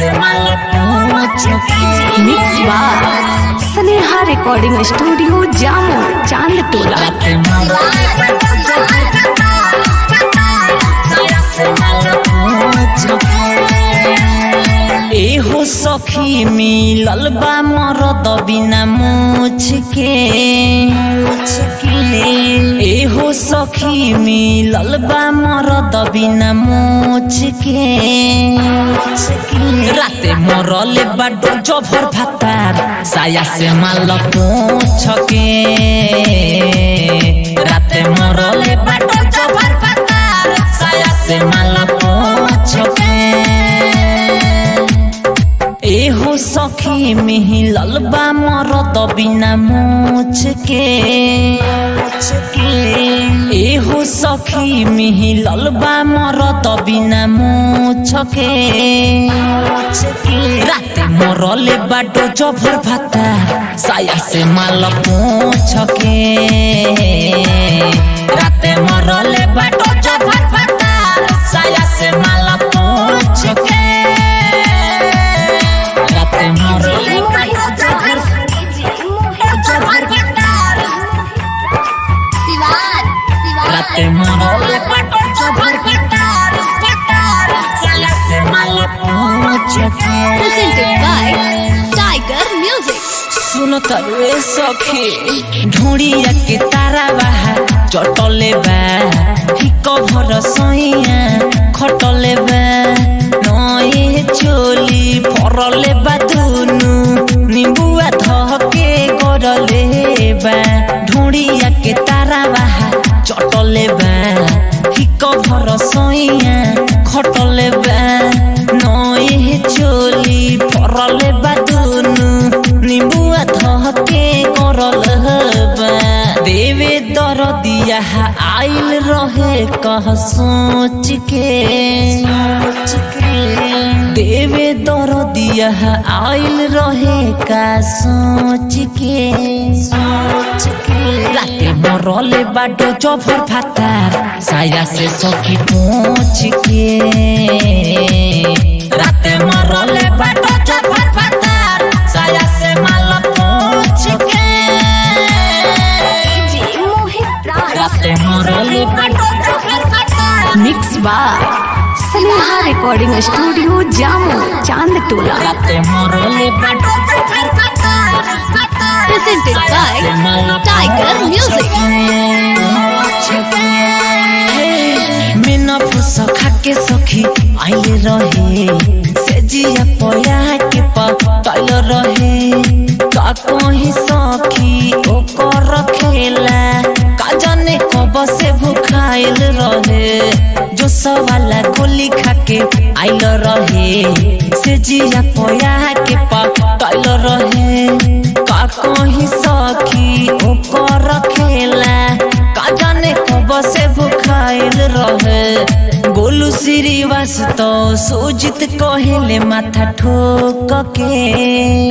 से माल पूछ के मिक्स बार स्नेहा रिकॉर्डिंग स्टूडियो जामो चांद टोला रात मरले बाटो साया से माल पूछ के एहो सखी मिलल बा मरद बिना मुछ के एहो सखी मिलल बा मरद बिना मुछ के राते मरले बाडो जभर भातार साया से माल पूछ के राते मरले बाडो जभर भातार साया से माल पूछ के एहो सखी मिहिलल बा मरद बिना मुछ के एहो सखी मिहिलल बा मरद बिना मुछ के राते मरले बाटो जभर भाता साया से माल पूछ के राते मरले बाटो जभर भाता साया से माल पूछ के राते मरले बाटो जभर जभर भाता राते मरले बाटो जभर भाता साया से माल पूछ के presented by Tiger Music. सुन तरुए सखी ढूंढिया के तारा बाहा चटले बा हिक भर सैया खटले बा नए चोली फरले बा दुनु निबुआ धके गरले बा ढूंढिया के तारा बाहा चटले बा हिक भर सैया खटले बा नए चोली फरले बा दुनु निबुआ धके करल बा देवे दर दिया आइल रहे कह सोच के देवे दर दिया आइल रहे का सोच के राते मरले बाटो जफर भातार साया से सखी पूछ के राते मरले बाटो जफर भातार साया से माल पूछ के राते मरले बाटो जफर भातार मिक्स बार स्नेहा रिकॉर्डिंग स्टूडियो जामो चांद टोला राते मरले बाटो जफर भातार Presented by Tiger Music. मिन फुस खाके सखी आइले रहे से जिया पया के पतल रहे का कहीं सखी ओ कर खेला का जाने कब से भूखाइल रहे जो सवाला गोली खाके आइल रहे से जिया पया के पतल रहे का कहीं सखी ओ कर खेला का जाने कब से भूखाइल रहे गोलू श्रीवास तो सोजित कहेले माथा ठोक के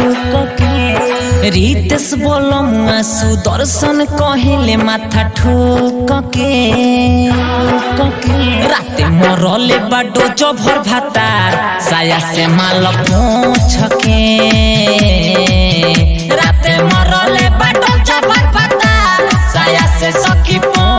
रितेश बोलमुआ सुदर्शन कहेले माथा ठोक के राते मरले बाडो जभर भातार साया से माल पूछ के राते मरले बाडो जभर भातार साया से सखी पूछ